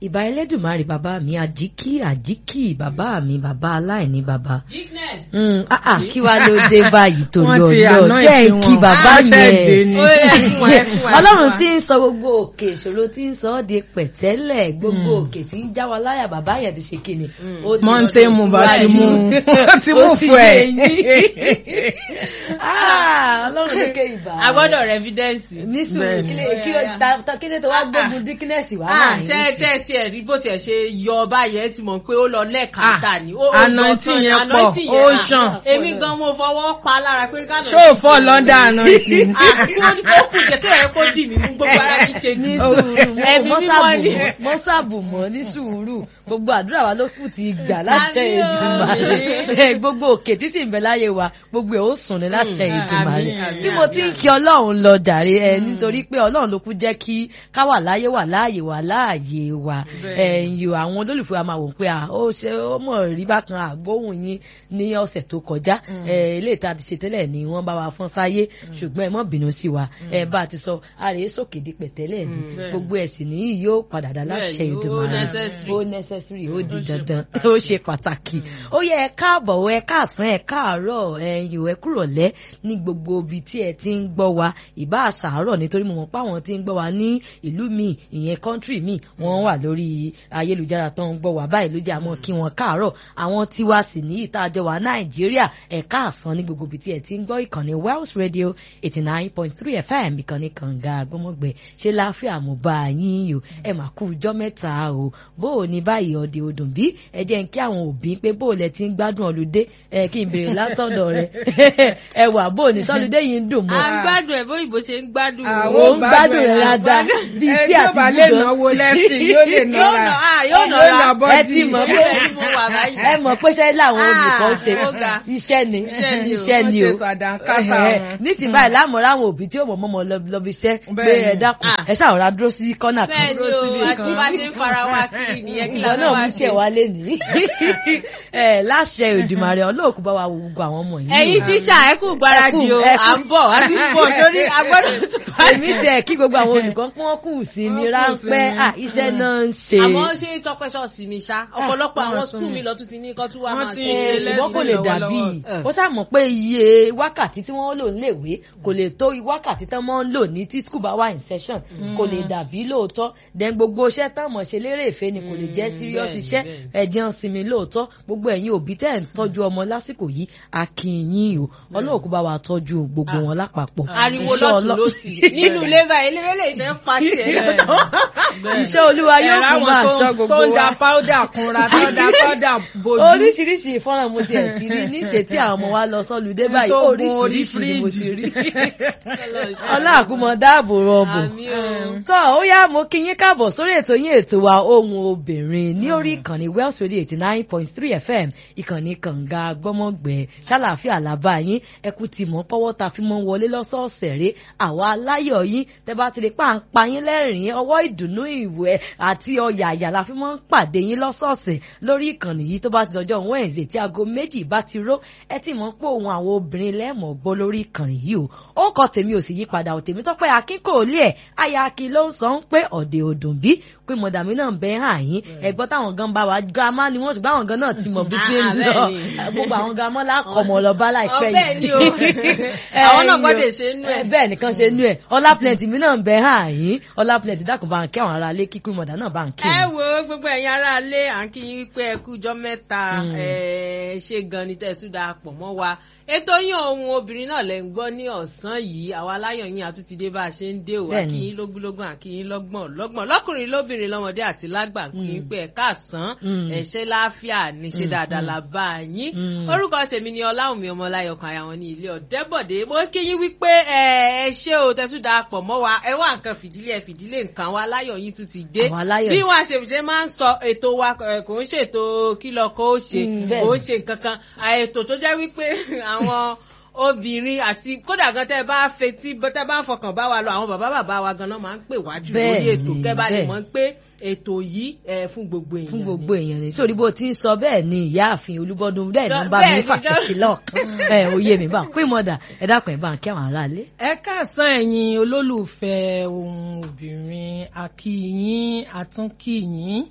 ìbà ẹlẹ́dùnmarè bàbá mi àjíkì àjíkì bàbá mi bàbá aláìní bàbá. Bigness. Mm, ah, ah, kí wàá ló dé báyìí tó Wọ́n lọ ti lọ anoint jẹ́ wọn. kí bàbá Á ṣẹ̀dẹ̀ yẹn ni. Ó yẹ fún wa, ẹ fún wa, ẹ ọlọ́run fún wa. tí ń sọ gbogbo òkè ìṣòro tí ń sọ ọ́ di pẹ̀tẹ́lẹ̀ gbogbo òkè tí ń já wa láyà bàbá yẹn ti ṣe kíni. ó ti Mọ́ńté lọ mu bá ti síwájú. mú ó ti mú Ó sì fún ẹ. yé yín. Ah, ọlọ́run ní ké ìbà. a gbọ́dọ̀ rẹ evidence. ní sùúrù Bẹ́ẹ̀ni. kí lè- kí ó ta- ta- kí lè tó wá gbógun díkínẹ́sì wá Ah, náà ní. ṣe ṣe tiẹ̀ rí bó tiẹ̀ ṣe yọ báyẹn ti mọ̀ pé ó lọ lẹ́ẹ̀kan tà ní. Ó- ó anointing gbọ́ tán, yẹn pọ̀, anointing ó yẹn, ṣàn. ah, Èmi gan mo fọwọ́ pa lára pé kánà. ṣó o fọ́ lọ́ndà àná ìpín. Ó kù jẹ́ tó yẹ kó dì mí mú gbogbo ara mi ṣe ní ní. sùúrù Ẹ̀mí mọ́ mímọ́ ni. mọ́sàbù mọ́ ní sùúrù gbogbo àdúrà wa ló kù ti gbà láṣẹ Àmín o. Èdùmàrè gbogbo òkè tí sì ń bẹ láyé wa gbogbo ẹ̀ ó sùn ní láṣẹ Èdùmàrè àmín, àmín, bí mo ti ń àmín. kí ọlọ́run lọ dàrí ẹ nítorí pé ọlọ́run ló kú jẹ́ kí ká wà láyé wà láàyè wà láàyè wa ẹ̀yìn àwọn olólùfẹ́ wa máa wò pé à ó ṣe ó mọ̀ rí bákan àgbóhùn yín ní ọ̀sẹ̀ tó kọjá ẹ̀ ilé ìta ti ṣe tẹ́lẹ̀ ni wọ́n bá wa fọ́n sáyé ṣùgbọ́n ẹ má bínú sí wa ẹ bá a ti sọ àrè sókè di pẹ̀tẹ́lẹ̀ ni gbogbo ẹ̀sìn nìyí yóò padà dá láṣẹ Bẹ́ẹ̀ni, ó Èdùmàrè necessary. ó necessary ó di dandan ó ṣe pàtàkì ó yẹ ẹ káàbọ̀ ẹ káàsán ẹ káàárọ̀ ẹ̀yin ò ẹ kúrọ̀lẹ́ ní gbogbo ibi tí ẹ ti ń gbọ́ wa ìbá àṣàárọ̀ nítorí mo mọ̀ pé àwọn tí ń gbọ́ wa ní ìlú mi ìyẹn country mi wọ́n wà lórí ayélujára tó ń gbọ́ wa báyìí ló jẹ́ àmọ́ kí wọ́n káàárọ̀ àwọn tiwa sì ní ìtajọ wa Nàìjíríà ẹ káàsán ní gbogbo ibi tí ẹ ti ń gbọ́ ìkànnì Wells Radio eighty nine point three FM ìkànnì kànga àgbọ́mọ̀gbẹ́ ṣe láfíà mo bá yín o ẹ mà kú ijọ́ mẹ́ta o bó o ní báyìí ọdẹ odùn bí ẹ jẹ́ ń kí àwọn òbí pé bó o lẹ ti ń gbádùn ọlùdé ẹ kí n béèrè látọ̀dọ̀ rẹ ẹ wà bó o ní sọlùdé yìí ń dùn mọ́ À ń gbádùn ẹ̀ bóyìnbó ṣe ń gbádùn. Àwọn Ó ń gbádùn rẹ̀ dáadáa bíi ẹ tí tí ò àti bá lè gbígbọ́. náwó lẹ́sìn yóò lè Yóò nà nọ́ra á yóò nà á. bọ́dì. ẹ ti mọ̀ pé Bẹ́ẹ̀ ni mo wà báyìí. ẹ mọ̀ pé ṣẹ́ làwọn olùkọ́ ń ṣe Ah, ó ga. iṣẹ́ ni Iṣẹ́ ni o. iṣẹ́ ni o Wọ́n ṣe sàdánkátà Ẹ̀hẹ̀. wọn. nísìnyí báyìí láàmú ráwọn òbí tí ó mọ̀ mọ́mọ́ lọ́bi iṣẹ́ pé Bẹ́ẹ̀ni. ẹ dákun Ah. ẹ ṣàwòrán dúró sí kọ́nà kan Bẹ́ẹ̀ ni Dúró o, síbi àti kan. bá ṣe ń fara wa kiri nìyẹn kí ìwọ la náà fẹ́ wá mú ṣe. tiẹ̀ wálé ní ẹ láṣẹ Èdùmàrè olóòkú bá wa wo gbogbo àwọn ọmọ yìí Ẹ̀yin tíṣà ẹ kú gbáradì o, Ẹ kú, ẹ kú. à ń bọ̀, a ti ń bọ̀ torí a gbọ́dọ̀ tún parí. èmi tẹ kí gbogbo àwọn olùkọ́ pé wọ́n kù sí mi Wọ́n kù ráńpẹ́ sí mi. à iṣẹ́ náà ń ṣe Àmọ́ ṣé tọpẹ́ ṣọ́ọ̀ṣì mi ṣá? Ọ̀pọ̀lọpọ̀ wọ́n àwọn sún skul mi. mi lọ tún ti ní kọ́ tún wá Wọ́n máa ti ṣe ṣe ẹ ṣùgbọ́n kò lè lẹ́sìn dàbí lọ́wọ́lọ́wọ́. ó ṣàmọ̀ pé iye wákàtí tí wọ́n lò níléèwé kò lè tó wákàtí tán mọ́ ń lò ní tí skul bá wà in session kò lè dàbí lóòótọ́ then gbogbo iṣẹ́ tán mọ̀ ṣe lérè èfé ni kò lè jẹ́ serious bẹ́ẹ̀ni, iṣẹ́ bẹ́ẹ̀ni. ẹ̀jẹ̀ ń sinmi lóòótọ́ gbogbo ẹ̀yin òbí tẹ́ ẹ̀ ń tọ́jú ọmọ lásìkò yìí akínyìn o ọlọ́ọ̀kú bá wa tọ́jú gbogbo wọn lápapọ̀ ariwo Iṣẹ́ lọ́tún Ọlọ́- lọ́sì nínú ilé báyìí ilé ilé ìṣẹ́ ń pa tiẹ̀ lọ́tọ̀. iṣẹ́ olúwa yóò Ẹ̀rọ kún àwọn máa tó- ṣọ́ gbogbo tó ń da wa powder kunra tó da powder bojú. oríṣiríṣi ìfọ́nrán mo ti ẹ̀ ti rí níṣe tí àwọn ọmọ wa lọ sọ́lùdé báyìí tó gun orí oríṣiríṣi ni mo ti fíríjì. rí ọláàkúmọ dáàbò rọbù Àmì o. tọ́ ó yá mo kí yín káàbọ̀ sórí ètò yín ètò wa ohun obìnrin ní orí ìkànnì Wells Radio eighty nine point three FM ìkànnì kànga gbọ́mọ̀gbẹ́ ṣàlàáfíà làbá yín ẹkú ti mọ̀ pọ́wọ́ ta fi mọ́ wọlé lọ́sọ̀ọ̀sẹ̀ rẹ̀ àwa aláyọ̀ yín tẹ́ bá ti lè pa à ń pa yín lẹ́rìn-ín ọwọ́ ìdùnnú ìwẹ̀ àti ọ̀yà àyà la fi mọ́ ń pàdé yín lọ́sọ̀ọ̀sẹ̀ lórí ìkànnì yìí tó bá ti dọjọ́ Wednesday tí aago méjì bá ti ró ẹ ti mọ̀ pé òun àwọn obìnrin lẹ́ẹ̀mọ̀ gbọ́ lórí ìkànnì yìí o ó kọ tèmi ò sì yí padà ò tèmi tọ́pẹ́ akínkòólé ẹ̀ aya akin ló ń sọ ń pé ọ̀dẹ̀ òdùn bí pé mọ̀dàmí náà ń bẹ hàn yín ẹ̀gbọ́n táwọn gan bá wa girama ni wọ́n ṣùgbọ́n àwọn gan náà ti mọ̀ bí tí ń Ah, lọ bẹ́ẹ̀ ni. gbogbo àwọn girama lákọ̀ọ́mọ̀ lọ bá láìpẹ́ Ọ, bẹ́ẹ̀ ni o. Ẹ, Àwọn náà yo. gbọ́dọ̀ ṣe nú ẹ̀. Ẹ, bẹ́ẹ̀ nìkan ṣe nú ẹ̀ ọlá plenty mi náà ń bẹ hàn yín ọlá plenty dákun bá ń kí àwọn ará ilé kíkún mọ̀dà náà bá ń kí ẹ wọn. wo gbogbo ẹ̀yin ará ilé à ń kí yín wípé ẹ kú ọjọ́ mẹ́ta ẹ ṣe gan ni tẹ̀sùn dáa pọ̀ mọ́ wa ètò yín ohun obìnrin náà lẹ́ ń gbọ́ ní ọ̀sán yìí àwa aláyọ̀ yín àtúntì dé bá a ṣe ń dé o Bẹ́ẹ̀ni. àkíyín lógúnlógún àkíyín lọ́gbọ̀n lọ́gbọ̀n lọ́kùnrin lóbìnrin lọ́mọdé àti lágbà kí yín pé ẹ káàsán Mm. ẹ ṣé láàfíà ní ṣe dáadáa la bá a yín Mm. orúkọ tèmi ni ọláwùmí ọmọláyọkan àyà wọn ní ilé ọ̀dẹ́bọ̀dé mo kí yín wípé ẹ ẹ ṣé o tẹ́tù dáa pọ̀ mọ́ wa ẹ wá nǹkan fìdílé ẹ fìdílé nǹkan wa aláyọ̀ yín tún ti dé Àwọn aláyọ̀ bí yìí. wọn àṣeṣe máa ń sọ ètò wa ẹ, kò ń ṣètò kí lọkọ ó ṣe Mm, kò bẹ́ẹ̀ ń ṣe nǹkan kan à, ètò tó jẹ́ wípé àwọn obìnrin àti kódà gan tẹ́ bá fetí tẹ́ bá ń fọkàn bá wa lọ àwọn bàbá bàbá wa gan náà máa ń pè wájú lórí Bẹ́ẹ̀ni, ètò kẹ́ bá lè bẹ́ẹ̀. mọ̀ pé ètò yìí ẹ fún gbogbo èèyàn fún ni. gbogbo èèyàn ni sórí bó ti ń sọ bẹ́ẹ̀ ni ìyáàfin olúbọdún bẹ́ẹ̀ ló ń bá Bẹ́ẹ̀ mi ni, fàṣẹsí lọọkan ẹ oyè mi bá pé mọdà ẹ dákun ẹ bá ń kí àwọn aráalé. ẹ káàsán ẹ̀yin olólùfẹ́ ohun obìnrin akíyín àtúnkíyín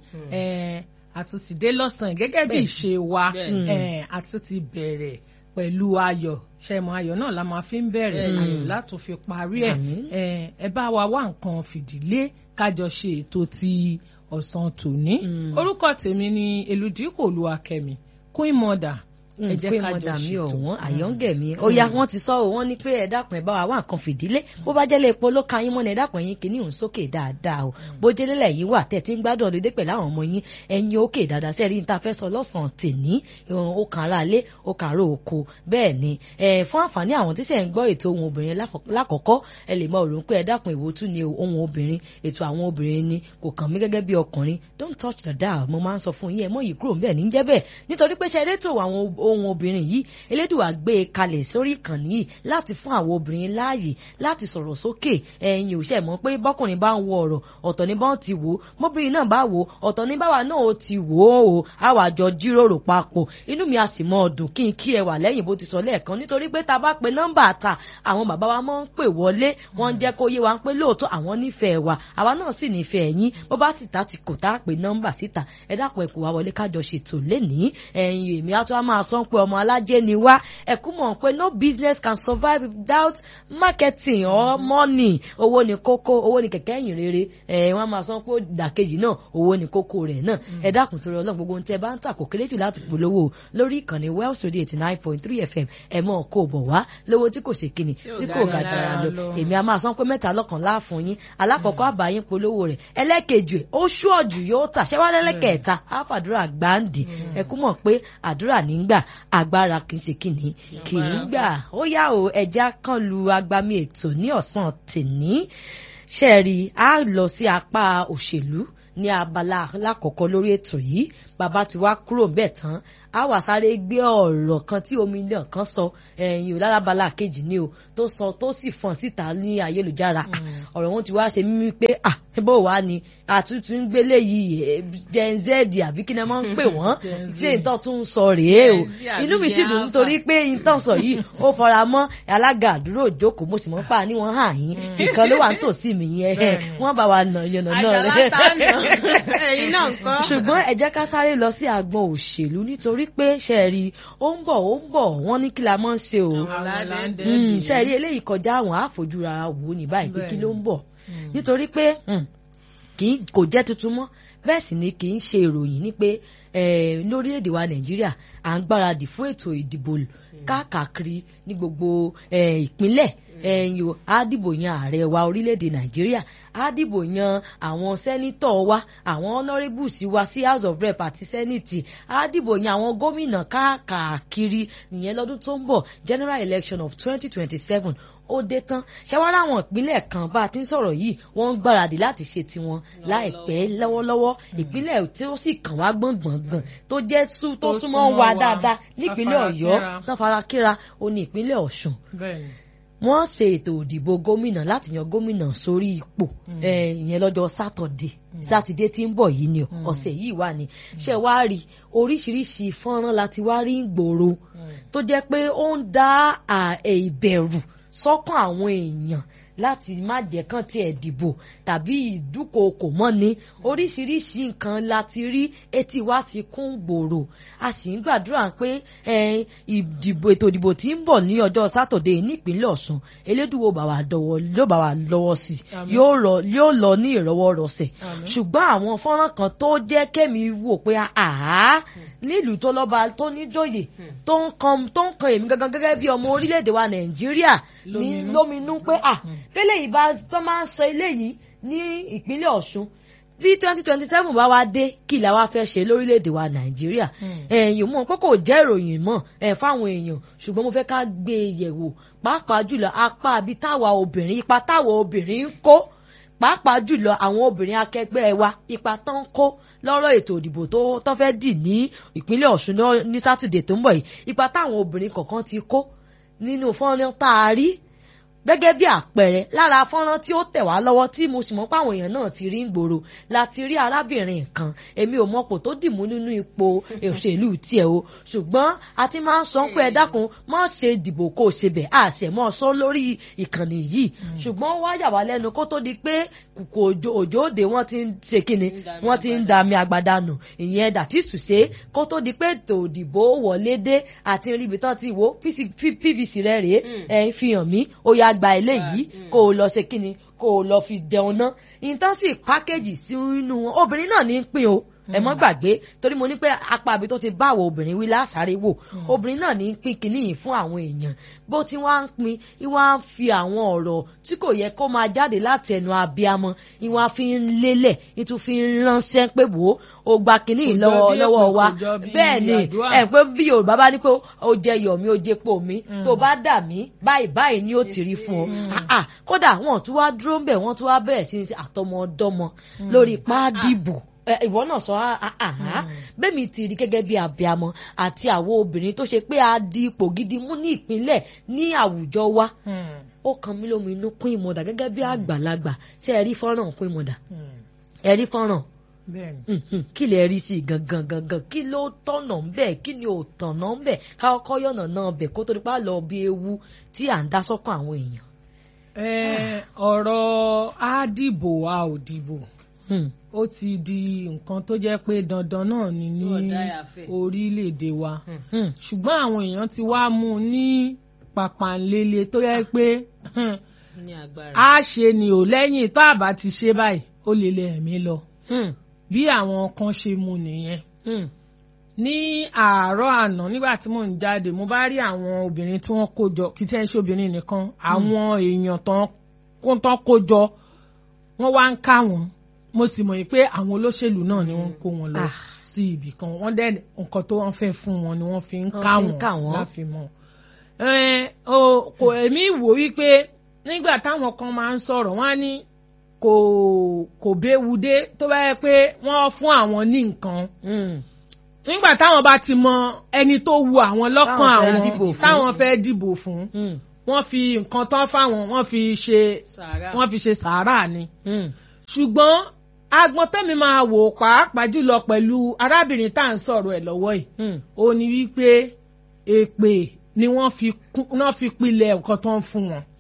ẹ àtúntìdé lọ́sàn-án gẹ́gẹ́ bí Bẹ́ẹ̀. ìṣe wa Bẹ́ẹ̀. ẹ àtúntì bẹ̀rẹ̀ pẹ̀lú ayọ̀ ṣẹmọ ayọ̀ náà la máa fi ń bẹ̀rẹ̀ Bẹ́ẹ̀. ayọ̀ láti fi parí ẹ̀ Àmín. ẹ ẹ bá wa wá nǹkan fìdílé kájọ ṣe ètò ti ọ̀sán tòní Mm. orúkọ tèmi ni eludikò olúwakẹ́mi queen mother ẹ jẹ́ pé kájọ mọdà mi ṣètò. ọ̀wọ́n àyọ̀ǹgẹ̀ mi ó yá wọ́n ti sọ ọ́ wọ́n ní pé ẹ dákun ẹ bá wa wá nǹkan fìdílé bó bá jẹ́lé epo ló ka yín mọ́ ni ẹ dákun ẹ̀yin kìíní òun sókè dáadáa o bó jẹ́lé lẹ́yìn wà tẹ̀ tí ń gbádùn ọdún dé pẹ̀lú àwọn ọmọ yín ẹ̀yin òkè dáadáa sẹ́ẹ̀rí ní ta fẹ́ sọ lọ́sàn-án tèní ìhun ó kàn ara lé ó kàn ara oko bẹ́ẹ̀ ni ẹ fún àǹfààní àwọn tíṣẹ̀ ń gbọ́ ètò ohun obìnrin láfọ- lákọ̀ọ́kọ́ ẹ lè mọ òrùn pé ẹ dákun ìwò tún ni o, ohun obìnrin ètò àwọn obìnrin ni kò kàn mí gẹ́gẹ́ bí ọkùnrin don't touch the dial mo máa ń sọ fún yín ẹ mọ yìí kúrò ńbẹ̀ ní jẹ́ bẹ́ẹ̀ nítorí pé ṣe erétò àwọn ohun obìnrin yìí elédùà gbé e kalẹ̀ sórí ìkànnì yìí láti fún àwọn obìnrin láàyè láti sọ̀rọ̀ sókè ẹ̀yin ò ṣe mọ̀ pé bọ́kùnrin bá ń wo ọ̀rọ̀ ọ̀tọ̀ ní bá ń ti wò ó mọ́bìnrin náà bá wò ó ọ̀tọ̀ ní báwa náà ó ti wò ó o àwa jọ jíròrò papọ̀ inú mi a sì mọ ọdún kí n kí ẹ wà lẹ́yìn bó ti sọ lẹ́ẹ̀kan nítorí pé tá a bá pe nọ́mbà ta àwọn bàbá wa máa ń pè wọlé wọ́n ń jẹ́ kó yé wa pé lóòótọ́ àwọn nífẹ̀ẹ́ wa àwa náà sì nífẹ̀ẹ́ yín bó bá sì ta ti kò tá a pe nọ́mbà síta ẹ dákun ẹ kò wá wọlé kájọ ṣètò lénìí ẹ̀yin èmi á tún á máa sọ pé ọmọ alájẹ ni wá ẹ kú mọ̀ pé no business can survive without marketing or money owó ni kókó owó ni kẹ̀kẹ́ ẹ̀yìn rere ẹ̀ wọ́n á máa sọ pé ìdàkejì náà owó ni kókó rẹ̀ náà ẹ dákun torí ọlọ́run gbogbo ohun tẹ́ bá ń tà kò kéré jù láti polówó lórí ìkànnì Wells Radio eighty nine point three FM ẹ mọ̀ kó bọ̀ wá lówó tí kò ṣe kíni tí kò ga jara lọ èmi a máa sọ pé mẹ́ta lọ́kàn láàfún yín alákọ̀ọ́kọ́ àbáyín polówó rẹ̀ ẹlẹ́kejì ẹ̀ ó ṣúọ̀jù yóò tà ṣẹ́wá lẹ́lẹ́kẹ̀ẹ́ta àfàdúrà gbáǹdì ẹ kú mọ̀ pé àdúrà nígbà agbára kì í ṣe kíni kì í gbà ó yá o ẹja kan lu agbami ètò ní ọ̀sán tèní ṣẹ́ẹ̀rì á lọ sí apá òṣèlú ní abala lákọ̀ọ́kọ́ lórí ètò yìí bàbá ti wá kúrò bẹ́ẹ̀ tán á wà sáré gbé ọ̀rọ̀ kan tí omi náà kan sọ ẹ̀yìn òlálábala kejì ni o tó sọ tó sì fọ̀n síta ní ayélujára ọ̀rọ̀ wọn ti wá ṣe mímí pé à bó wàá ni àtúntún ń gbélé yìí gen z àbí kí ni wọ́n ń pè wọ́n tí ìtọ́ tún ń sọ rèé o Gen Z àbí inú mi sì Gen dùn Alpha. nítorí pé ìtọ́ sọ yìí ó fara mọ́ alága àdúró ìjókòó mo sì mọ́ pa ní wọ́n hàn yín ìkan ló wà nítòsí mi yẹn Bẹ́ẹ̀ni. wọ́n bá wa nà yànnà náà àjàlá rẹ̀ tá nà ẹ̀yin náà ń kọ́. ṣùgbọ́n ẹ jẹ́ ká sáré lọ sí agbọn òṣèlú nítorí pé ṣe rí ó ń bọ̀ ó ń bọ̀ wọ́n ní kí la mọ́ ń ṣe o Aládé. Mm, ṣe rí eléyìí kọjá àwọn àfojúra wò ní báyìí pé kí ló ń bọ̀ nítorí pé mm, kì í kò jẹ́ tuntun mọ́ bẹ́ẹ̀ sì ni kì í ṣe ìròyìn ní pé eh, lórílẹ̀‐èdè wa nàìjíríà à ń gbáradì fún ètò ìdìbò káàkiri ní gbogbo eh, ìpínlẹ̀ ẹ̀yìn o á dìbò yan ààrẹ wa orílẹ̀‐èdè nàìjíríà á dìbò yan àwọn sẹ́nítọ̀ wa àwọn honourables wa sí house of rep àti senate á dìbò yan àwọn gómìnà káàkiri nìyẹn lọ́dún tó ń bọ̀ general election of twenty twenty seven ó dé tán ṣẹwárà àwọn ìpínlẹ̀ kan bá a ti ń sọ̀rọ̀ yìí wọ́n ń gbáradì láti ṣe tiwọn láìpẹ́ lọ́wọ́lọ́wọ́ ìpínlẹ̀ tí ó sì kàn wá gbọ̀ngbọ̀ngbọ̀n tó jẹ́ sú- tó Tó súnmọ́ súnmọ́ wa wa, dáadáa nípínlẹ̀ ọ̀yọ́ tafarakínra. tán farakíra ó ní ìpínlẹ̀ ọ̀ṣun bẹ́ẹ̀ni wọ́n ṣe ètò òdìbò gómìnà láti yan gómìnà sórí ipò eh, ìyẹn lọ́jọ́ sátọ̀dé sátidé tí ń bọ̀ yìí ni o, ọ̀sẹ̀ yìí wà ní ṣe wá rí oríṣiríṣi fọ́nrán láti wá rí gbòòrò tó jẹ́ pé ó ń dá à, ẹ̀, ìbẹ̀rù sọ́kàn àwọn èèyàn láti má jẹ́ kán tiẹ̀ dìbò tàbí ìdúkookò mọ́ni oríṣiríṣi nǹkan láti rí etí wa ti kún gbòòrò a sì ń gbàdúrà pé eh, ìdìbò ètò ìdìbò tí ń bọ̀ ní ọjọ́ sátọ̀dé nípínlẹ̀ ọ̀ṣun elédùwò bá wa dọwọ́ ló bá wa lọ́wọ́ sí i Àmín. yóò rọ- yóò lọ ní ìrọwọ́rọsẹ̀ Àmín. ṣùgbọ́n àwọn fọ́nrán kan tó jẹ́ kémi wò pé àá nílùú tó lọ́ba tó níjòyè tó ń kan tó ń kan èmi gangan gẹ́gẹ́ bí ọmọ orílẹ̀-èdè wa nàìjíríà ní Lóminú. lóminú pé à bẹ́lẹ̀ yìí bá tó máa ń sọ eléyìí ní ìpínlẹ̀ ọ̀ṣun bí twenty twenty seven bá wá dé kí la wá fẹ́ ṣe lórílẹ̀‐èdè wa nàìjíríà ẹ̀yìn mọ̀ pé kò jẹ́ ìròyìn mọ̀ ẹ̀ fáwọn èèyàn ṣùgbọ́n mo fẹ́ ká gbé e yẹ̀wò pàápàá jùlọ apá ibi táwa obìnrin ipa táwa obìnrin ń kó pàápàá jùlọ àwọn obìnrin akẹgbẹ́ wa ipa tán ń kó lọ́rọ̀ ètò ìdìbò tó tó fẹ́ dì ní ìpínlẹ̀ ọ̀ṣun lọ́- ní sátidé tó ń bọ̀ yìí ipa táwọn obìnrin kọ̀ọ̀kan ti kó nínú fọ́nrán tá a rí gẹ́gẹ́ bí àpẹẹrẹ lára fọ́nrán tí ó tẹ̀ wá lọ́wọ́ tí mo sì mọ̀ pé àwọn èèyàn náà ti rí ń gbòòrò láti rí arábìnrin kan èmi ò mọ̀pò tó dìmú nínú ipò òṣèlú tiẹ̀ o ṣùgbọ́n a ti máa ń sọ pé ẹ dákun má ṣe dìbò kó o ṣe bẹ̀ a ṣẹ̀ mọ́ sọ lórí ìkànnì yìí ṣùgbọ́n wá yà wá lẹ́nu kó tó di pé kùkù òjò òjò òde wọ́n ti ń ṣe kíni wọ́n ti ń dami agbada nù ìyẹn dàtí ṣùṣe kó tó di pé ètò òdìbò wọlé dé àti ríbi tán ti wò pvc rẹ rèé ẹ fi hàn mí ó yá gba eléyìí kó o lọ ṣe kíni kó o lọ fi dẹun ná ìtàn sì pákéjì sínú wọn obìnrin náà ní í pín o ẹ mọ́ gbàgbé torí mo ní pé apá àbí tó ti bá àwọn obìnrin wí lásàrè wò obìnrin náà ní í pín kinní yìí fún àwọn èèyàn bó ti wá ń pín ìwà ń fi àwọn ọ̀rọ̀ tí kò yẹ kó máa jáde láti ẹnu abiyamọ ìwà fi ń lélẹ̀ ìtún fi ń ránṣẹ́ pé wò ó o gba kinní yìí lọ́wọ́ lọ́wọ́ wa bẹ́ẹ̀ ni ẹ pé bí Yorùbá bá ní pé ó jẹ yọ̀ mí ó jẹ pò mí tó bá dà mí báyìí báyìí ni ó ti rí fún ọ kódà wọn tún wá dúró ń bẹ̀ wọ́n tún wá bẹ̀rẹ̀ sí àtọmọdọ́mọ lórí páàdìbò ìwọ náà sọ àhán bẹ́ẹ̀mi ti rí gẹ́gẹ́ bí abiamọ àti àwọn obìnrin tó ṣe pé a di ipò gidi mú ní ìpínlẹ̀ ní àwùjọ wa ó kan mí lómi inú pín ìmọ̀dà gẹ́gẹ́ bí àgbàlagbà ṣé ẹ rí fọ́nrán pín ìmọ̀dà ẹ rí fọ́nrán kí lè rí sí gangan gangan kí ló tọ̀nà ń bẹ̀ kí ni ò tọ̀nà ń bẹ̀ káwọ́kọ́ yọ̀nà náà bẹ̀ kó tó dípá lọ bí ewu tí à ń dá sọ́kàn àwọn èèyàn. ọ̀rọ̀ á dìbò a ò dìbò ó ti di nǹkan tó jẹ́ pé dandan náà ni ní orílẹ̀-èdè wa ṣùgbọ́n àwọn èèyàn ti wá mú un ní pàpàǹlélé tó yẹ pé a ṣe ni ò lẹ́yìn tá a bá ti ṣe báyìí ó lè lè ẹ̀mí lọ bí àwọn kan ṣe mú nìyẹn ní àárọ̀ àná nígbà tí mò ń jáde mo bá rí àwọn obìnrin tí wọ́n kó jọ kí tí ẹ̀ ń ṣe obìnrin nìkan àwọn èèyàn tán kó jọ wọ́n wá ń ká wọn mo sì mọ̀ pé àwọn olóṣèlú náà ni wọ́n kó wọn lọ sí ibì kan wọ́n dẹ́ nǹkan tó wọ́n fẹ́ fún wọn ni wọ́n fi ń ká wọn láfi mọ̀. kò èmi wò wípé nígbà táwọn kan máa ń sọ̀rọ̀ wọ́n á ní kò kò béwu dé tó bá yẹ pé wọ́n fún àwọn ní nǹkan nígbà táwọn bá ti mọ ẹni tó wu àwọn lọ́kàn àwọn táwọn fẹ́ dìbò fún wọ́n fi nǹkan tán fáwọn wọ́n fi ṣe wọ́n fi ṣe sàárà ni ṣùgbọ́n agbọn tẹ́mi máa wò pàápàá jùlọ pẹ̀lú arábìnrin tá à ń sọ̀rọ̀ ẹ̀ lọ́wọ́ yìí ó ní wípé èpè ni wọ́n fi pilẹ̀ nǹkan tó ń fún wọn.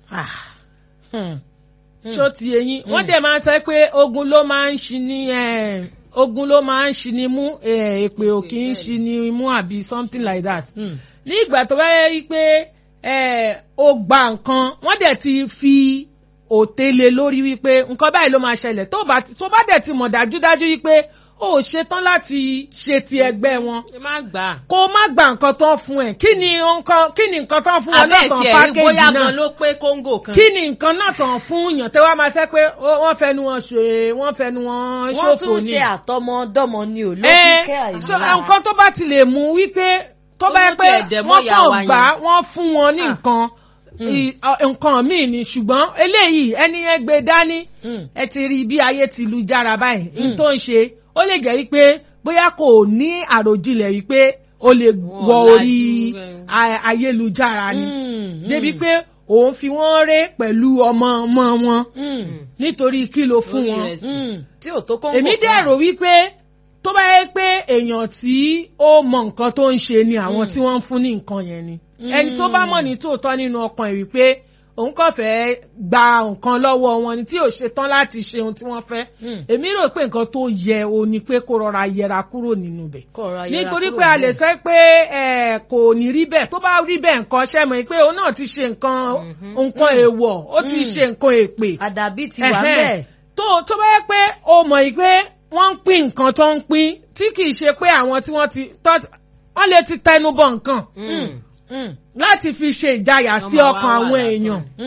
ṣó ti eyín wọ́n dẹ̀ máa ń sọ pé ogun ló máa ń ṣi ní ogun ló máa ń ṣi ní mú èpè ò kì í ṣi ní mú àbí something like that. ní ìgbà tó bá yẹ wípé ó gba nǹkan wọ́n dẹ̀ ti fi òtélé lórí wípé nǹkan báyìí ló máa ṣẹlẹ̀ tó bá tó bá dẹ̀ ti mọ̀ dájúdájú wípé ó ṣetán láti ṣe ti ẹgbẹ́ wọn. kó má gba nǹkan tán fún ẹ kí ni nǹkan kí ni nǹkan tán fún wọn náà tán pákéjì náà bóyá gan ló pé kóńgò kan. kí ni nǹkan náà tán fún yàn tẹ́ wá máa ṣe pé wọ́n fẹnu wọn ṣe wọ́n fẹnu wọn ṣòfò ni. wọ́n tún ṣe àtọmọdọ́mọ ni ò lókìkẹ́ àìmọ́ra. nǹkan tó bá ti lè mú wípé tó bá yẹ pé wọ́n kàn gbà wọ́n fún wọn ní nǹkan nǹkan míì ni ṣùgbọ́n eléyìí ẹni yẹn gbé dání ẹ ti rí bí ayé ti lu jára báyìí n tó ń ṣe ó lè jẹ́ wípé bóyá kò ní àròjinlẹ̀ wípé ó lè wọ orí ayélujára ni débi pé òun fi wọ́n ré pẹ̀lú ọmọ ọmọ wọn nítorí kí ló fún wọn èmi dẹ̀ rò wípé tó bá yẹ pé èèyàn tí ó mọ nǹkan tó ń ṣe ni àwọn tí wọ́n ń fún ní nǹkan yẹn ni ẹni tó bá mọ̀ ní tòótọ́ nínú ọkàn ẹ̀ wípé òun kàn fẹ́ gba nǹkan lọ́wọ́ wọn ni tí ò ṣe tán láti ṣe ohun tí wọ́n fẹ́ èmi rò pé nǹkan tó yẹ o ni pé kó rọra yẹra kúrò nínú bẹ̀ nítorí pé a lè sọ pé kò ní rí bẹ́ẹ̀ tó bá rí bẹ́ẹ̀ nǹkan ṣẹ́ mọ̀ pé òun náà ti ṣe nǹkan nǹkan èèwọ̀ ó ti ṣe nǹkan èpè àdàbí ti wà bẹ́ẹ̀ tó tó bá yẹ pé o mọ̀ pé wọ́n ń pín nǹkan tó ń pín tí kì í ṣe pé àwọn tí wọ́n ti wọ́n lè ti tẹnu bọ̀ nǹkan láti fi ṣe ìjayà sí ọkàn àwọn èèyàn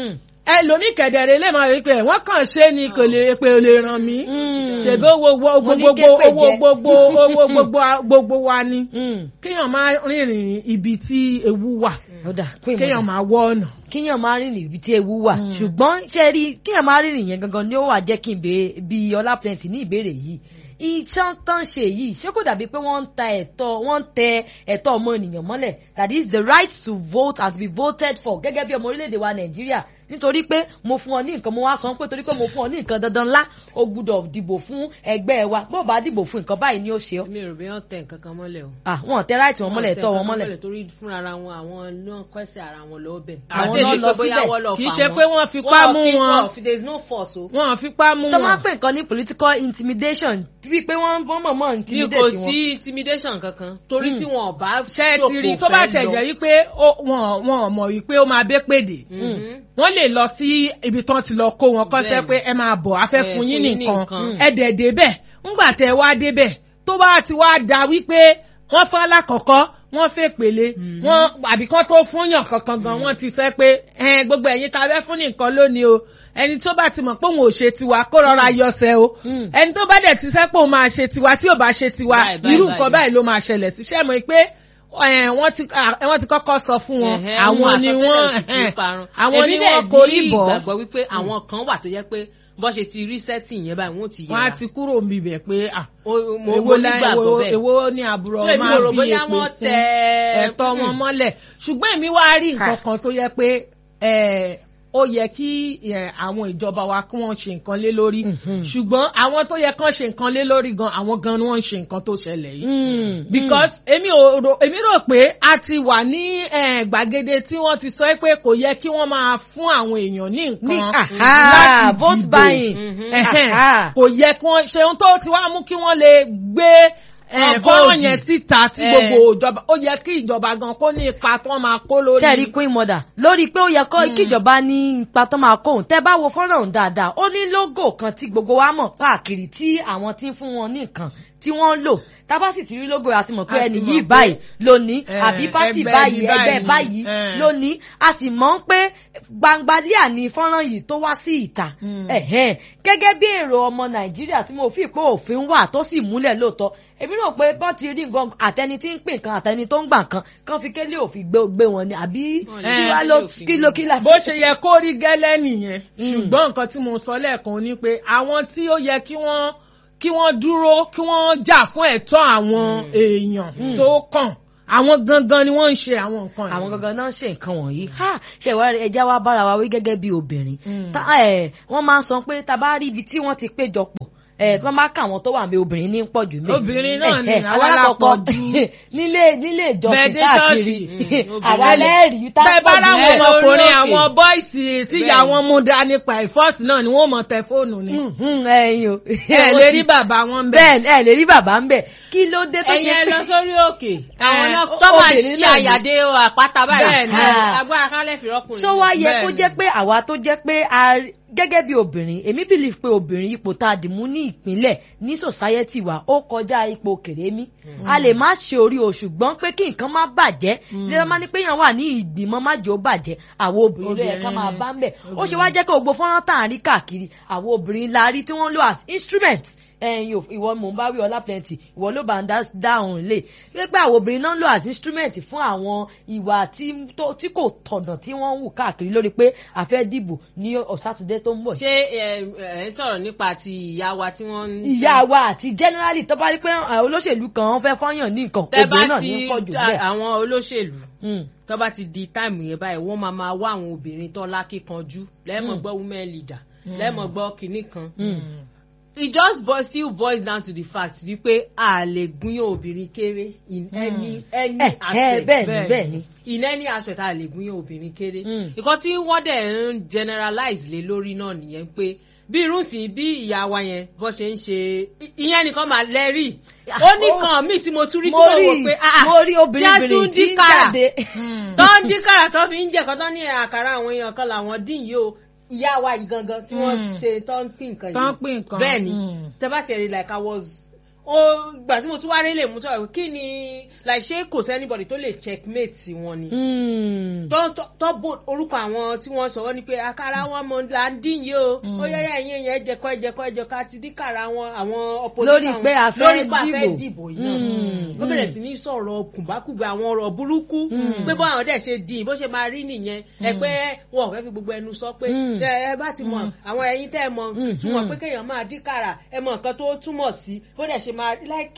ẹlòmíì kẹ̀dẹ̀rẹ̀ lè máa rí pé wọ́n kàn ṣe ni kò lè pé o lè ràn mí ṣèbí owó gbogbo owó gbogbo owó gbogbo gbogbo wa ni kéèyàn máa rìnrìn ibi tí ewu wà kéèyàn máa wọ ọ̀nà. kéèyàn máa rìnrìn ibi tí ewu wà ṣùgbọ́n ṣe rí kéèyàn máa rìnrìn yẹn gangan ni ó wà jẹ́ kí n béèrè bí ọlá plenty ní ìbéèrè yìí iṣan tán ṣe yìí ṣé kò dàbí pé wọ́n ń ta ẹ̀tọ́ wọ́n ń tẹ ẹ̀tọ́ ọmọ ènìyàn mọ́lẹ̀ that is the right to vote and to be voted for gẹ́gẹ́ bí ọmọ orílẹ̀-èdè wa nàìjíríà nítorí pé mo fún ọ ní nǹkan mo wá sọ pé torí pé mo fún ọ ní nǹkan dandan ńlá o gbúdọ̀ dìbò fún ẹgbẹ́ wa bó bá dìbò fún nǹkan báyìí ni ó ṣe ọ́. mi ò rí wọn tẹ nǹkan kan mọ́lẹ̀ o. ah wọn tẹ ráìtì wọn mọ́lẹ̀ tọ́ wọn mọ́lẹ̀. torí fúnra wọn àwọn náà kọ́sẹ̀ ara wọn lọ bẹ̀. àwọn náà lọ síbẹ̀ kì í ṣe pé wọ́n fipá mú wọn there is no force o. wọ́n fipá mú wọn. tó máa ń pè nǹkan ní political intimidation bíi pé wọ́n mọ̀ mọ̀ intimidate wọn. wọn. ní kò sí intimidation kankan torí tí wọn ò bá ṣe ti rí tó bá tẹ̀ jẹ́ wípé wọn ò mọ̀ wípé ó máa bẹ́ pèdè wọ́n lè lọ sí ibi tán ti lọ kó wọn kọ́sẹ́ pé ẹ máa bọ̀ afẹ́ fún yín nìkan ẹ dẹ̀ débẹ̀ ńgbà tẹ wá débẹ̀ tó bá ti wá da wípé wọ́n fún alákọ̀ọ́kọ́ wọ́n fẹ́ pèlè wọ́n àbí kán tó fún yàn kankan gan wọ́n ti sẹ́ pé gbogbo ẹ̀yin tá a fẹ́ fún nìkan lónìí o ẹni tó bá ti mọ̀ pé òun ò ṣe tiwa kó rọra yọsẹ̀ o ẹni tó bá dẹ̀ ti sẹ́ pé òun máa ṣe tiwa tí ò bá ṣe tiwa irú nǹkan báyìí ló máa ṣẹlẹ̀ sí ṣẹ́ mọ̀ pé wọ́n ti wọ́n ti kọ́kọ́ sọ fún wọn àwọn ni wọ́n àwọn ni wọ́n korí bọ̀. èmi náà ní ìgbàgbọ́ wípé àwọn kan wà tó yẹ pé bọ́ ṣe ti rí sẹ́tì yẹn báyìí wọ́n ti yẹra. wọ́n á ti kúrò níbi bẹ̀ pé èwo èwo ní àbúrò máa fi èpè ẹ̀tọ́ wọn mọ́lẹ̀ ṣùgbọ́n èmi wá rí nǹkan kan tó yẹ pé ó yẹ kí àwọn ìjọba wa kí wọ́n ṣe nǹkan lé lórí ṣùgbọ́n àwọn tó yẹ kán ṣe nǹkan lé lórí gan àwọn gan ni wọ́n ń ṣe nǹkan tó ṣẹlẹ̀ yìí. because èmi ò èmi rò pé a ti wà ní gbàgede tí wọ́n ti sọ pé kò yẹ kí wọ́n máa fún àwọn èèyàn ní nǹkan láti dìbò kò yẹ kí wọ́n ṣe ohun tó ti wá mú kí wọ́n lè gbé fọ́ọ̀rọ̀ yẹn síta tí gbogbo ìjọba ó yẹ kí ìjọba gan kó ní ipa tó máa kó lórí. sẹ́ẹ̀rí queen mother lórí pé ó yẹ kí ìjọba ní ipa tó máa kó òun tẹ́ bá wo fọ́nrán òun dáadáa ó ní lógò kan tí gbogbo wa mọ̀ káàkiri tí àwọn tí ń fún wọn ní nǹkan tí wọ́n lò tábà sì ti rí lógo àti mọ̀ pé ẹni yìí báyìí lónìí àbí pátì báyìí ẹgbẹ́ báyìí lónìí a sì mọ̀ pé gbangbadíà ni fọ́nrán yìí tó wá sí ìta gẹ́gẹ́ bí èrò ọmọ nàìjíríà tí mo fi pé òfin wà tó sì múlẹ̀ lóòótọ́ èmi rò pé bọ́n ti rí nǹkan àtẹni tí ń pè nǹkan àtẹni tó ń gbà kan kan fi kélé òfin gbé wọn ni àbí kí wá ló kíló kílà. bó ṣe yẹ kó rí gẹ́lẹ́ nìyẹn ṣùgbọ́n nǹkan tí mo sọ lẹ́ẹ̀kan ni pé àwọn tí ó yẹ kí wọ́n kí wọ́n dúró kí wọ́n jà fún ẹ̀tọ́ àwọn èèyàn tó kàn àwọn gangan ni wọ́n ń ṣe àwọn nǹkan yìí. àwọn gangan náà ń ṣe nǹkan wọ̀nyí ṣe ìwà ẹja wa bára wa wí gẹ́gẹ́ bí obìnrin wọ́n máa ń sọ pé tá a bá rí ibi tí wọ́n ti péjọ pọ̀ ẹ bí wọn bá kà wọn tó wà mí obìnrin ní pọ̀ jù mí. obìnrin náà ni àwọn alákọ̀ọ́ ju nílé nílé ìjọsìn káàkiri àwa lẹ́rìí tá a pọ̀ jù mí. ọkùnrin àwọn bọ́ìsì tíyà wọn mú dá nípa ìfọ́ọ̀sì náà ni wọ́n mọ̀ tẹ fóònù ni. ẹyin o. ẹ lè rí bàbá wọn bẹ. bẹ́ẹ̀ ẹ lè rí bàbá ń bẹ kí ló dé tó ṣe pé. ẹyin ẹ lọ sórí òkè àwọn náà tó máa ṣe àyàdé àpáta báyìí agbára kálẹ̀ fi rọ́kùnrin. sọ wá yẹ kó jẹ́ pé àwa tó jẹ́ pé gẹ́gẹ́ bí obìnrin èmi believe pé obìnrin ipò tá a dì mú ní ìpínlẹ̀ ní society wa ó kọjá ipò kèrémí a lè má ṣe orí o ṣùgbọ́n pé kí nǹkan má bàjẹ́ nígbà máa ní pé yàn wà ní ìgbìmọ̀ má jẹ́ ó bàjẹ́ àwọn obìnrin ló yẹ ká máa bá ń bẹ̀ ó ṣe wá jẹ́ kí gbogbo fọ́nrán tá à ń rí káàkiri àwọn obìnrin la rí tí wọ́n lò as instrument ẹyin ìwọ mò ń bá wí ọlá plenty ìwọ ló bá ń dáhùn lè pé àwọn obìnrin náà ń lò as instrument fún àwọn ìwà tí kò tọ̀nà tí wọ́n ń wù káàkiri lórí pé àfẹ́ dìbò ní ọ̀sátúndé tó ń bọ̀. ṣé ẹ ẹ sọ̀rọ̀ nípa ti ìyá wa tí wọ́n ń. ìyá wa àti generally tó bá rí pé olóṣèlú kan wọ́n fẹ́ fọ́yàn ní nǹkan obìnrin náà ní pọ̀ jù bẹ́ẹ̀. àwọn olóṣèlú tó bá ti di táìmù yẹn báyìí wọ́n máa máa wá àwọn obìnrin tó lákìkanjú lẹ́mọ̀ gbọ́ women leader lẹ́mọ̀ gbọ́ kinní kan it just boils still boils down to the fact wípé a lè gúnyàn obìnrin kéré in any any aspect bẹ́ẹ̀ bẹ́ẹ̀ ni in any aspect a lè gúnyàn obìnrin kéré nǹkan tí wọ́n dẹ̀ ń generalize lé lórí náà nìyẹn pé bí irú sí bí ìyá wa yẹn bó ṣe ń ṣe ìyẹn nìkan máa lẹ́rìí ó ní kan míì tí mo tún rí tí mo wò pé mo rí obìnrin tí ń jáde tó ń dín kàrà tó fi ń jẹ kan tó ní àkàrà àwọn èèyàn kan làwọn dín yìí o ìyá wa yìí gangan tí wọ́n ṣe tó ń pín nǹkan yìí tó ń pín nǹkan bẹ́ẹ̀ ni tẹ́bá tiẹ̀ rí like I was ó gbà tí mo tún wá rí lè mú sọ̀rọ̀ kí ni like ṣé kò sí anybody tó lè checkmate wọn ni. tó bò orúkọ àwọn tí wọ́n sọ wọ́n ni pé àkàrà wọn mọ là ń dín yìí o ó yẹ ẹ̀yìn ẹ̀yìn ẹ̀jẹ̀kọ́ ẹ̀jẹ̀kọ́ ẹ̀jẹ̀kọ́ àti díkàrà wọn àwọn opposition lórí pé a fẹ́ dìbò yìí náà ó bẹ̀rẹ̀ sí ní sọ̀rọ̀ kùbákùbá àwọn ọ̀rọ̀ burúkú pé bọ́ àwọn dẹ̀ ṣe dín bó ṣe máa rí nìyẹn ẹ pé wọn ò fẹ́ fi gbogbo ẹnu sọ pé ẹ bá ti mọ àwọn ẹyin tẹ́ ẹ mọ túmọ̀ pé kéèyàn máa díkàrà ẹ mọ nǹkan tó túmọ̀ sí bó dẹ̀ ṣe máa like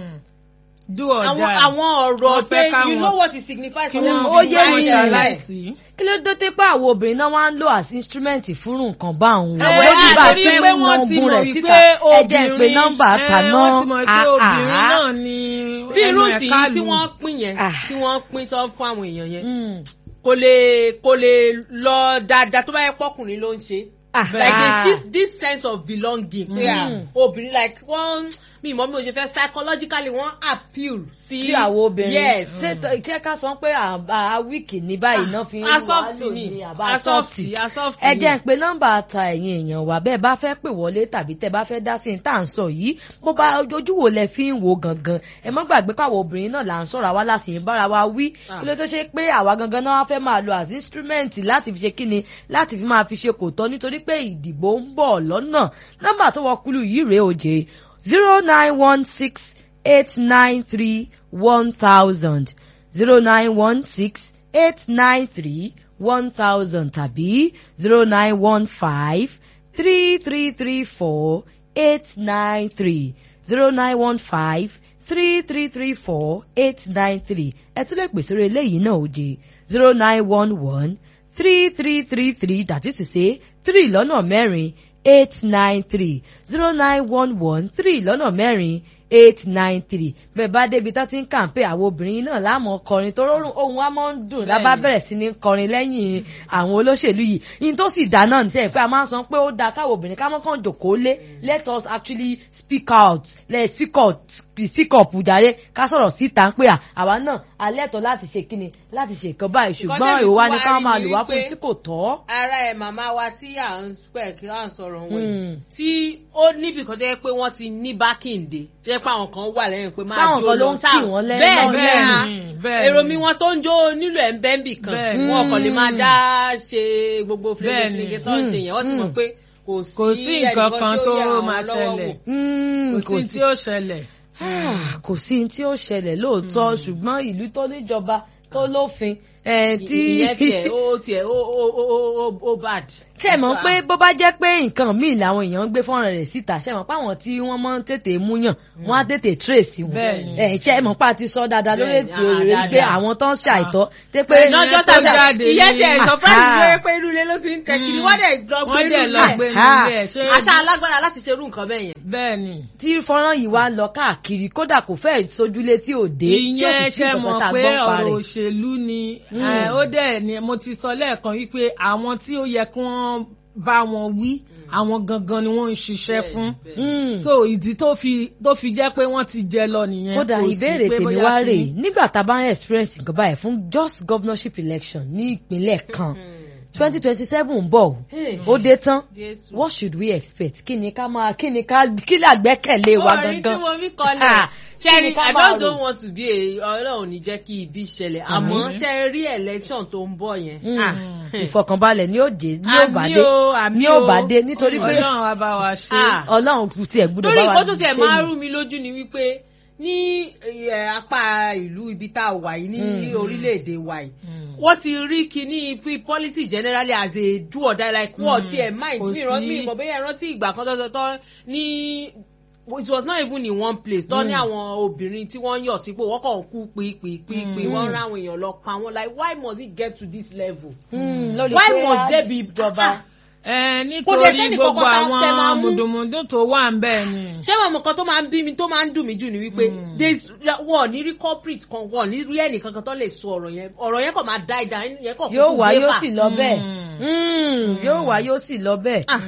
do or die. àwọn àwọn ọ̀rọ̀ pé you know what it signifies for them to ó be yé mi ṣaláìsí. kí ló dé tẹ́ pé àwọn obìnrin náà wá ń lò as instrument fún nǹkan bá òun. ẹ lójú bá torí pé pé wọn wọ́n ti gun mọ̀ rẹ̀ síta wípé ẹ jẹ́ pé obìnrin nọ́mbà ẹ, tàná wọ́n ti mọ̀ pé obìnrin náà ni bí irú ẹnu sí ẹ̀ka tí lù. wọ́n pín yẹn Ah. tí wọ́n pín tán fún àwọn èèyàn yẹn Mm. kò lè kò lè lọ dáadáa tó bá yẹ pọkùnrin ló ń ṣe Ah. like Ah. this this sense of belonging pé à Mm. obìnrin like wọ́n mi ìmọ̀ mi ò ṣe fẹ́ psychologically wọ́n appeal sí sí àwọn obìnrin yes ṣé tó- ṣé ká sọ pé àbá wíìkì ní báyìí náà fi ń wá asọ́fìtì lò ni ní àbá asọ́fìtì asọ́fìtì asọ́fìtì ẹ jẹ́ ń pe nọ́mbà ta ẹ̀yin èèyàn wa bẹ́ẹ̀ bá fẹ́ pè wọlé tàbí tẹ́ bá fẹ́ dá sí ní tá à ń sọ yìí bó bá ojú wo lẹ fi ń wo gangan ẹ má gbàgbé káwọn obìnrin náà là ń sọ̀rọ̀ àwa láti ń bára wa wí Ah. kí ló tó ṣe pé àwa gangan náà wá fẹ́ máa lo as instrument láti fi ṣe kíni láti fi máa fi ṣe kò tọ́ nítorí pé ìdìbò ń bọ̀ lọ́nà nọ́mbà tó wọ kúlù yìí rèé òjè zero nine one six eight nine three one thousand zero nine one six eight nine three one thousand tàbí zero nine one five three three three four eight nine three zero nine one five three three three four eight nine three ẹ tún lè pè sórí eléyìí náà òjè zero nine one one three three three three that is to say three lọ́nà mẹ́rin eight nine three zero nine one one three lọ́nà mẹ́rin eight nine three bẹ́ẹ̀ bá débi tó ti ń kàǹpé àwọn obìnrin náà láàmú kọrin tó rọrùn ohun wa máa ń dùn lábá Bẹ́ẹ̀ni. bẹ̀rẹ̀ sí ní kọrin lẹ́yìn àwọn olóṣèlú yìí yìí tó sì dá náà níṣẹ́ pé a máa ń sọ pé ó dáa káwọn obìnrin ká mọ́ kàn jòkó lé let us actually speak out let speak out speak up jàre ká sọ̀rọ̀ síta pé à àwa náà alẹ́tọ̀ láti ṣe kíni láti ṣe nǹkan báyìí ṣùgbọ́n tẹ́mi ìwà tún ni wá ká rí máa ni lò wá fún wípé- tí kò tọ́. ara ẹ̀ màmá wa tí à ń pẹ̀ kí à ń sọ̀rọ̀ wọn Mm. yìí tí ó níbi kan tó yẹ pé wọ́n ti ní bákìndé tó yẹ pé àwọn kan wà lẹ́yìn pé máa Táwọn jó kan ló lọ ń sáà kì wọ́n lẹ́yìn bẹ́ẹ̀ náà bẹ́ẹ̀ lẹ́yìn. ah, bẹ́ẹ̀ èrò ni. mi wọn tó ń jó nílò ẹ̀ ń bẹ́ ń bì kan Bẹ́ẹ̀ ni. wọn kàn lè máa Mm. dá ṣe gbogbo Bẹ́ẹ̀ ni. fúlẹ́gẹ́ tó ń ṣe yẹn wọ́n ti mọ̀ Mm. pé kò sí Kò sí nǹkan kan tó yẹ àwọn máa lọ́wọ́ ṣẹlẹ̀. wò. Mm, kò sí tí ó ṣẹlẹ̀. Ah, kò sí tí ó ṣẹlẹ̀ lóòótọ́ ṣùgbọ́n ìlú tó níjọba tó lófin eh, tí ìyẹn tiẹ̀ ó tiẹ̀ ó ó ó ó ó bad. ṣe mọ̀ pé bó bá jẹ́ pé nǹkan míì làwọn èèyàn ń gbé fọ́nrán rẹ̀ síta ṣe mọ̀ pé àwọn tí wọ́n máa ń tètè múyàn wọ́n á tètè trace wọn Bẹ́ẹ̀ni. ẹ ṣe mọ̀ pé a ti sọ dáadáa lórí Bẹ́ẹ̀ni, ètò ah, rẹ̀ pé dáadáa. àwọn tó ń ṣàìtọ́ tẹ́ pé Bẹ́ẹ̀ni, lọ́jọ́ tó tàbí jáde ìyẹn ní- tiẹ̀ surprise Ah. ló yẹ pé inú ilé ló ti ń tẹ kiri wọ́n dẹ̀ lọ gbé wọ́n inú dẹ̀ lọ gbé ilé. nílé ẹ̀ ṣé àṣà alágbára láti ṣerú nǹkan bẹ́ẹ̀ yẹn. bẹ́ẹ̀ ni. tí fọ́nrán yìí wá ń lọ káàkiri kódà kò fẹ́ sójúlé tí ò dé tí ò ìyẹn sì sí ṣe nǹkan mọ̀ tá a pé gbọ́ pa ọ̀rọ̀ rẹ̀. òṣèlú ni Mm. eh, ó dẹ̀ ni mo ti sọ lẹ́ẹ̀kan wípé àwọn tí ó yẹ kí wọ́n bá wọn wí àwọn gangan ni wọ́n ń ṣiṣẹ́ Bẹ́ẹ̀ni, fún bẹ́ẹ̀ni. Mm. so ìdí tó fi tó fi jẹ́ pé wọ́n ti jẹ lọ nìyẹn kódà kò sí ìbéèrè pé tèmi bóyá wá kí- rèé nígbà tá a bá ń experience nǹkan báyìí fún just governorship election ní ìpínlẹ̀ kan twenty twenty seven ń bọ̀ Hey. ó dé tán Jésù. what should we expect kí ni ká máa kí ni ká kí ni àgbẹ́kẹ̀lé wa orin tí gangan mo fi kọlẹ̀ Ah, ṣẹ́ni kí ni ká I máa don't, rò? don't want to be a ọlọ́run ní jẹ́ kí ibi ṣẹlẹ̀ àmọ́ ṣe rí election tó ń bọ̀ yẹn. Mm. Ah. ìfọkànbalẹ̀ ni ó dé ní ó bá Àmì dé o, àmì ní ó o. bá dé nítorí pé ọlọ́run á bá wa ṣe Ah. ọlọ́run kù tiẹ̀ gbúdọ̀ lórí bá wa nǹkan tó tiẹ̀ ṣe máa ni. rú mi lójú ni wípé ní eh, apá ìlú ibi tá a wà yìí ní Mm. orílẹ̀-èdè wa yìí Mm. wọ́n ti rí kíní fi politics generally as a do or die like wọ́n ti ẹ̀ mind Kò mi ìrántí sí- mi ìmọ̀ bẹ́ẹ̀ rántí ìgbà kan tọ́tọ́tọ́ ní it was not even in one place tọ́ ní àwọn obìnrin tí wọ́n ń yọ̀ sípò wọ́n kàn kú pípípípí Mm. wọ́n rán àwọn èèyàn lọ pa wọ́n like why must it get to this level Mm, lórí why pé must a- there be ìjọba. ẹ Kò dẹ̀ nítorí sẹ́nì gbogbo kankan tá tẹ máa àwọn mú. mùdùmùdù tó wà ń bẹ̀ ni. ṣé wọn mọ kan tó máa ń bí mi tó máa ń dùn mí jù ni wípé Mm. there's- wọn ò ní rí corporate kan wọn ò ní rí ẹnìkan kan tó lè sọ ọ̀rọ̀ yẹn ọ̀rọ̀ yẹn kàn máa die down yẹn kàn yóò kúkú wá gbé yóò fà. sì lọ bẹ́ẹ̀ Mm. Mm, yóò wá yóò sì lọ bẹ́ẹ̀ Ah,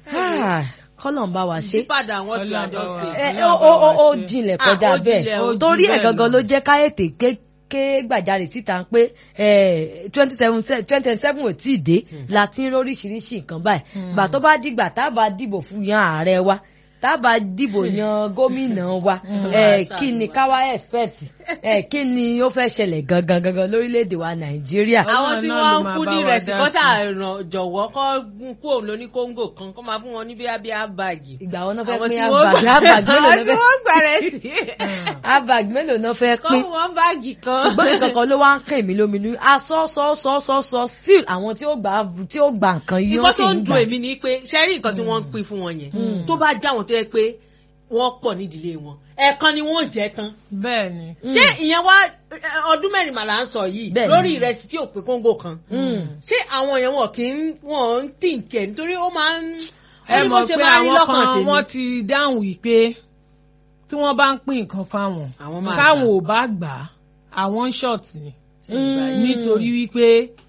Ah, kọ́lọ̀ ń bá wa ṣe. yípadà wọn ti Ọlọ́run àjọ bá wa ṣe. ẹ Ọlọ́run ó bá ó wa ó ṣe. jinlẹ̀ Ah, kọjá ó jinlẹ̀, bẹ́ẹ̀ ó torí jù ẹ̀ bẹ́ẹ̀ gangan lọ. ló jẹ́ káyọ̀tì ké gbàjarè síta pé twenty seven twenty seven ò tí ì dé la ti ń róríṣiríṣi nǹkan báyìí gbà tó bá dìgbà tá a bá dìbò fún yan ààrẹ wa tábà dìbò yan gómìnà wa ẹ kí ni káwá expect ẹ kí ni ó fẹ́ ṣẹlẹ̀ gangan gangan lórílẹ̀‐èdè wa nàìjíríà. àwọn tí náà wọ́n ló ń máa fún bá ní wa ìrẹsì dá kọ́ sí. ṣàràn jọ̀wọ́ kọ́ kú òun lóní kóńgò kan kọ́ máa fún wọn ní bíi abíyá báàgì. ìgbà wọn náà fẹ́ àwọn pín tí wọ́n abag gbà abag mélòó àwọn náà tí fẹ́ wọ́n gbà rẹ̀ sí. abag mélòó náà fẹ́ kọ́ pín fún wọn báàgì kan. ṣùgbọ́n nǹkan kan ló wá ń kàn mí lóminú aṣọ sọ sọ sọ sọ still àwọn tí ó gbà tí ó gbà nǹkan yìí nǹkan wọ́n sì tó ń ń dùn gbà. èmi ni pé ṣẹ́rí nǹkan tí wọ́n ń pín fún wọn yẹn tó bá já wọn tó yẹ pé wọ́n pọ̀ nídìílé wọn ẹ̀ẹ̀kan ni wọ́n jẹ́ tán bẹ́ẹ̀ ni. ṣé ìyẹn wá ẹ, ọdún mẹ́rin màlá ń sọ yìí Bẹ́ẹ̀ni. lórí ìrẹsì tí ò pé kóńgò kan Mm. ṣé àwọn yẹn wọn kì í wọn ń tì ń kẹ nítorí ó máa ń ó ẹ ní bó mọ̀ ṣe pé máa ń rí àwọn lọ́kàn kan tèmi. wọ́n ti dáhùn wípé tí wọ́n bá ń pín nǹkan fáwọn Àwọn máa táwọn gbà. ò bá gbà á àwọn ń short ni Mm. nítorí wípé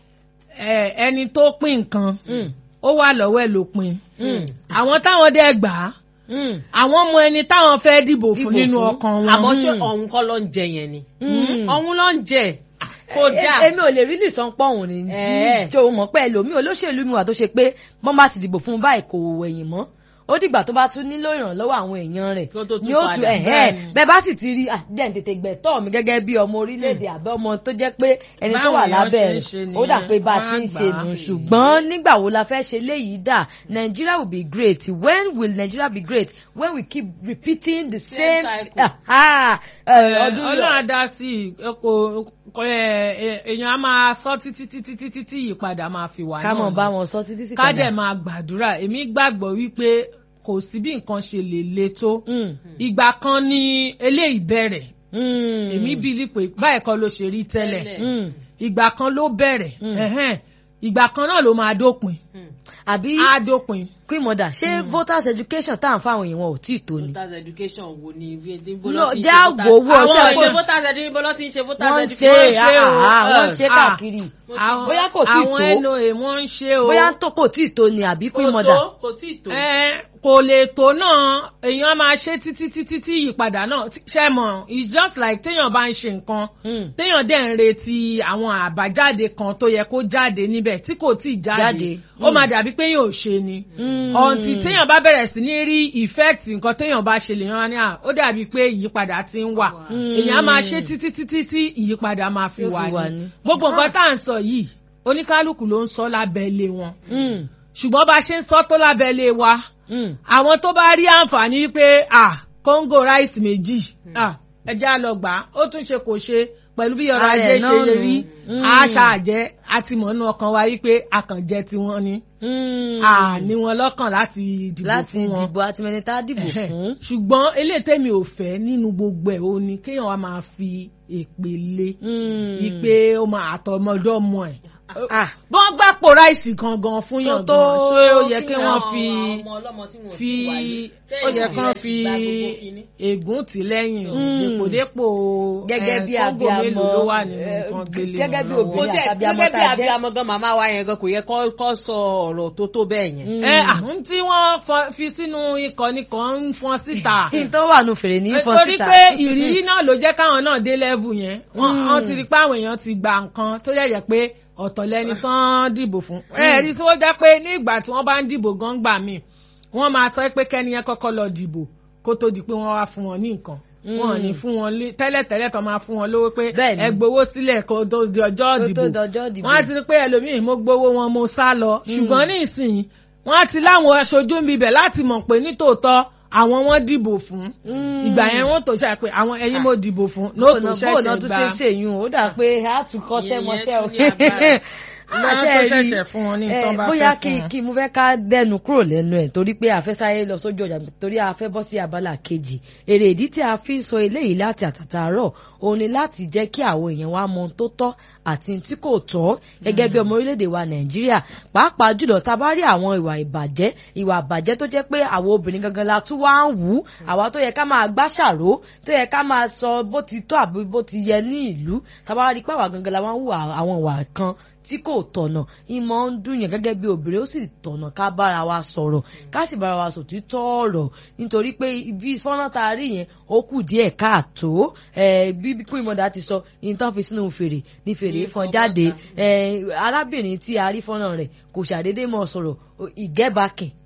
ẹ, ẹni tó pín nǹkan Mm. ó wà lọ́wọ́ ẹ̀ ló pín Mm. àwọn táwọn dẹ̀ gbà á Mm. àwọn mọ ẹni táwọn fẹ́ dìbò fún Dìbò nínú fún. ọkàn wọn. àmọ́ ṣé Mm. ọ̀hún kọ́ ló ń jẹ yẹn ni Mm. ọ̀hún ló ń jẹ kó E- dáa èmi ò lè rí lìsàn pọ̀hún ni Eh. tí o mọ̀ pé ẹlòmíì olóṣèlú mi wà tó ṣe pé wọ́n bá ti dìbò fún un báyìí kò wẹ̀yìn mọ́ ó dìgbà tó bá tún nílò ìrànlọ́wọ́ àwọn èèyàn rẹ̀ Kó tó tún ni ó padà. tún ẹ̀hẹ́ bẹ́ẹ̀ bá sì ti rí àdéhùn tètè gbẹ̀tọ́ mi gẹ́gẹ́ bí ọmọ orílẹ̀-èdè àbẹ́ ọmọ tó jẹ́ pé ẹni tó Báwọn wà èèyàn lábẹ́ ṣe ń rẹ̀ ṣe ó dà nìyẹn, pé bá a wọ́n ti á ń gbà ṣe á. nù ṣùgbọ́n nígbà wo la fẹ́ ṣe léyìí dà Nigeria will be great when will Nigeria be great when we keep repeating the Same same cycle. Ah, eh, ọdún ọlọ́run á dá sí i kò kò, ẹ, ẹ, èèyàn á máa sọ títí títí títí tí ìyípadà máa fi wà ká mọ̀ náà bá ni. wọn sọ títí sí ká dẹ̀ máa gbàdúrà èmi gbàgbọ́ wípé kò sí bí nǹkan ṣe lè le tó Mm. ìgbà kan ni eléyìí bẹ̀rẹ̀ Mm. èmi bìlí pé báyìí kan ló ṣe rí tẹ́lẹ̀ Tẹ́lẹ̀. Mm. ìgbà kan ló bẹ̀rẹ̀ Mm. ẹ̀hẹ́n. ìgbà kan náà ló máa dópin àbí á dópin queen mother ṣé voters education tá à ń fáwọn èèyàn wọn ò tí ì tó ni. voters education wo ni níbo No, ló ti ń já ṣe voters wò wò, àwọn ṣe ìṣe kò- voters education níbo ló ti ń ṣe voters wọ́n ń education. ṣe ṣe o, ah, wọ́n ń eh, ṣe ah. káàkiri àwọn bóyá kò tí ì àwọn tó NOA wọ́n ń ṣe o bóyá tó kò tí ì tó ni àbí queen kò mother. tó kò tí ì tó. ẹ kò lè tó náà èèyàn á máa ṣe títí títí tí ìyípadà náà tí- ṣe mọ̀ it's just like téèyàn bá ń ṣe nǹkan Mm. téèyàn dẹ̀ ń retí àwọn àbájáde kan tó yẹ kó jáde níbẹ̀ tí kò tí ì jáde Jáde. ó Mm. máa dàbí pé yóò ṣe ni Mm. ọ̀ǹtì téèyàn bá bẹ̀rẹ̀ sí ní rí effect nǹkan téèyàn bá ṣe lèèyàn á ní à ó dàbí pé ìyípadà ti ń wà Mm. èèyàn á máa ṣe títí títí tí ìyípadà máa fi Yóò fi wà wà ní ní. gbogbo nǹkan tá à ń sọ yìí oníkálukú ló ń sọ lábẹ́ ilé wọn Mm. ṣùgbọ́n bá a ṣe ń sọ tó lábẹ́ ilé wa Mm. àwọn tó bá rí àǹfààní pé à kóńgò ráìsì méjì à ẹjẹ́ á lọ gbà á ó tún ṣe kò ṣe pẹ̀lú bí ọrọ̀ Ààrẹ ajé ṣe náà lè nù. rí Mm. àṣà àjẹ́ àti mọ̀nú ọkàn wa wípé àkànjẹ tiwọn ni Mm. à ní wọn lọ́kàn láti dìbò láti fún wọn dìbò àti mẹni tá a dìbò Ẹ̀hẹ̀. fún. ṣùgbọ́n eléyìí tèmi ò fẹ́ nínú gbogbo ẹ̀ ó ní kéèyàn wá máa fi èpè lé Mm. ipe ó máa àtọmọdọ́ mọ ẹ̀ Ah. bọ́n gbàpò ráìsì gangan fún yàn Tó tó gan ṣé ó yẹ kí kí wọ́n Àwọn fi ọmọ ọlọ́mọ tí wọn ò fi tí wáyé. ó yẹ Téèyàn kán fi fi gba gbogbo kinní. ègún tì lẹ́yìn o Mm. dèpòdépò gẹ́gẹ́ bí kóńgò abiyamọ mélòó ló wà nínú eh, nǹkan gbélé gẹ́gẹ́ bí wọn obìnrin kò lọ́wọ́. tẹ àti abiyamọ gẹ́gẹ́ tá bí a jẹ́. abiyamọ gan màmá wa yẹn gan kò yẹ kó kó sọ ọ̀rọ̀ tó tó bẹ́ẹ̀ yẹn. Mm. ẹ àwọn tí wọ́n fọ- fi sínú ikọ̀ nìkan ń fọn síta kí n tó wà nù fèrè ní fọ́n torí síta. pé ìrírí náà ló jẹ́ káwọn náà dé level yẹn wọ́n Mm. wọ́n ti rí pé àwọn èèyàn ti gba nǹkan tó yẹ yẹ pé ọ̀tọ̀ lẹni tán dìbò fún. ẹ rí tí wọ́n jẹ́ pé ní ìgbà tí wọ́n bá ń dìbò gan gbà mí wọ́n máa sọ pé kẹ́ni yẹn kọ́kọ́ lọ dìbò kó tó di pé wọ́n wá fún wọn ní nǹkan wọn ò ní fún wọn lé tẹ́lẹ̀tẹ́lẹ̀ tó máa fún wọn lówó pé Bẹ́ẹ̀ni. ẹ gbowó sílẹ̀ kó tó di ọjọ́ Kó tó ìdìbò di ọjọ́ ìdìbò. wọ́n á ti rí pé ẹlòmíì mo gbowó wọn mo sá lọ ṣùgbọ́n ní ìsìn wọ́n á ti láwọn aṣojú ń bibẹ̀ láti mọ̀ pé nítòótọ́ àwọn wọn dìbò fún Mm. ìgbà yẹn wọ́n tó ṣe pé àwọn ẹ̀yin mo dìbò fún ní ó tó bóònà ṣẹ̀ṣẹ̀ bóònà tún ṣe gba ṣèyún ó dà pé a tún kọ́ṣẹ́ Ìyẹn mọṣẹ́ o. tún ní agbára. Náà tó ṣẹ̀ṣẹ̀ fún wọn ní Eh, tán bá bóyá fẹ́ kí fún wọn. kí mo fẹ́ ká dẹnu kúrò lẹ́nu ẹ̀ torí pé a fẹ́ sáré lọ sójú ọjà torí a fẹ́ bọ́ sí abala kejì èrè ìdí tí a fi ń sọ eléyìí láti àtàtàárọ̀ òun ni láti jẹ́ kí àwọn èèyàn wa mọ ohun tó tọ́ àti ohun tí kò tọ́ gẹ́gẹ́ bí ọmọ orílẹ̀-èdè wa nàìjíríà pàápàá jùlọ tá a bá rí àwọn ìwà ìbàjẹ́ ìwà ìbàjẹ́ tó jẹ́ pé àwọn obìnrin gangan la tún wá ń wù ú àwa tó yẹ ká máa gbàṣàrò tó yẹ ká máa sọ bó ti tọ́ àbí bó ti yẹ ní ìlú tá a bá rí pé àwa gangan la wá ń wù àwọn ìwà kan tí kò tọ̀nà ìmọ̀ ń dùn yàn gẹ́gẹ́ bí obìnrin ó sì tọ̀nà ká bára wa sọ̀rọ̀ ká sì bára wa sòtítọ́ ọ̀rọ̀ nítorí pé ibi fọ́nrán tá a rí yẹn ó kù díẹ̀ káàtó eh, bí bí Queen Mother ti sọ ìtàn fi sínú fèrè ní fèrè Ní fọn fọn jáde bọ́ta. eh, arábìnrin tí a rí fọ́nrán rẹ̀ kò ṣàdédé mọ̀ sọ̀rọ̀ ìgẹ́bàkìn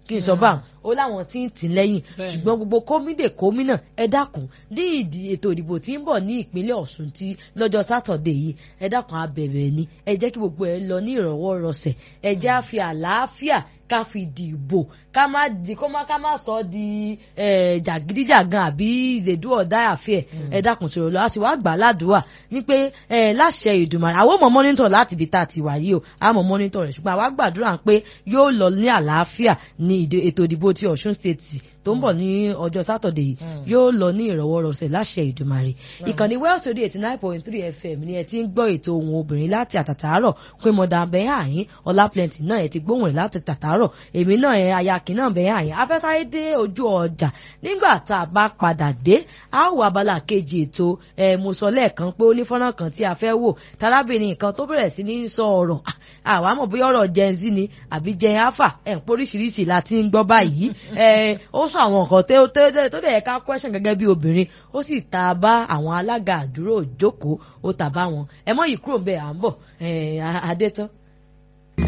kí n sọ báwọn ó láwọn tí ń tì lẹ́yìn ṣùgbọ́n gbogbo kómìdè kómìnà ẹ dákun ní ìdí ètò ìdìbò tí ń bọ̀ ní ìpínlẹ̀ Ọ̀ṣun tí lọ́jọ́ sátọ̀dé yìí ẹ dákun abẹ̀bẹ̀ ni ẹ jẹ́ kí gbogbo ẹ lọ ní ìrọ̀wọ́ rọsẹ̀ ẹ jẹ́ á fi àlàáfíà ká fi dìbò ká má di kó má ká má sọ di jàgídíjàgan àbí ìzèdú ọ̀dá àfẹ́ ẹ dákun tó lọ a sì wá gbà ládùúwà ní pé láṣẹ Ìdùmarè àwọn ọmọ mọ́nítọ̀ láti ibi tá a ti wà yìí o àmọ́ mọ́nítọ̀ rẹ̀ ṣùgbọ́n àwa gbàdúrà pé yóò lọ ní àlàáfíà ní ètò ìdìbò ti Ọ̀ṣun state tó ń bọ̀ ní ọjọ́ sátọ̀dé yìí yóò lọ ní ìrọ̀wọ́rọsẹ̀ láṣẹ Ìdùmarè ìkànnì Wells Radio eighty nine point three FM ni ẹ ti ń gbọ́ ètò ohun obìnrin láti àtàtàárọ̀ pé mọ̀dà bẹ́ẹ̀ àyín ọlá plenty náà ẹ ti gbóhùn rẹ̀ láti tàtàárọ̀ èmi náà ẹ ayakin náà bẹ́ẹ̀ àyín afẹ́sáré dé ojú ọjà nígbà tá a bá padà dé a ó wà abala kejì ètò ẹ mo sọ lẹ́ẹ̀kan pé ó ní fọ́nrán kan tí a fẹ́ wò tarábìnrin kan tó bẹ̀rẹ̀ sí ní sọ ọ̀rọ̀ àwa mọ̀ bóyá ọ̀rọ̀ gen z ni àbí gen alpha ẹ̀ ń poríṣiríṣi la ti ń gbọ́ báyìí ẹ̀ ó sọ àwọn nǹkan tó dẹ̀ ká question gẹ́gẹ́ bí obìnrin ó sì ta bá àwọn alága àdúró ìjókòó ó ta bá wọn ẹ mọ̀ yìí kúrò ń bẹ̀ à ń bọ̀ adétán.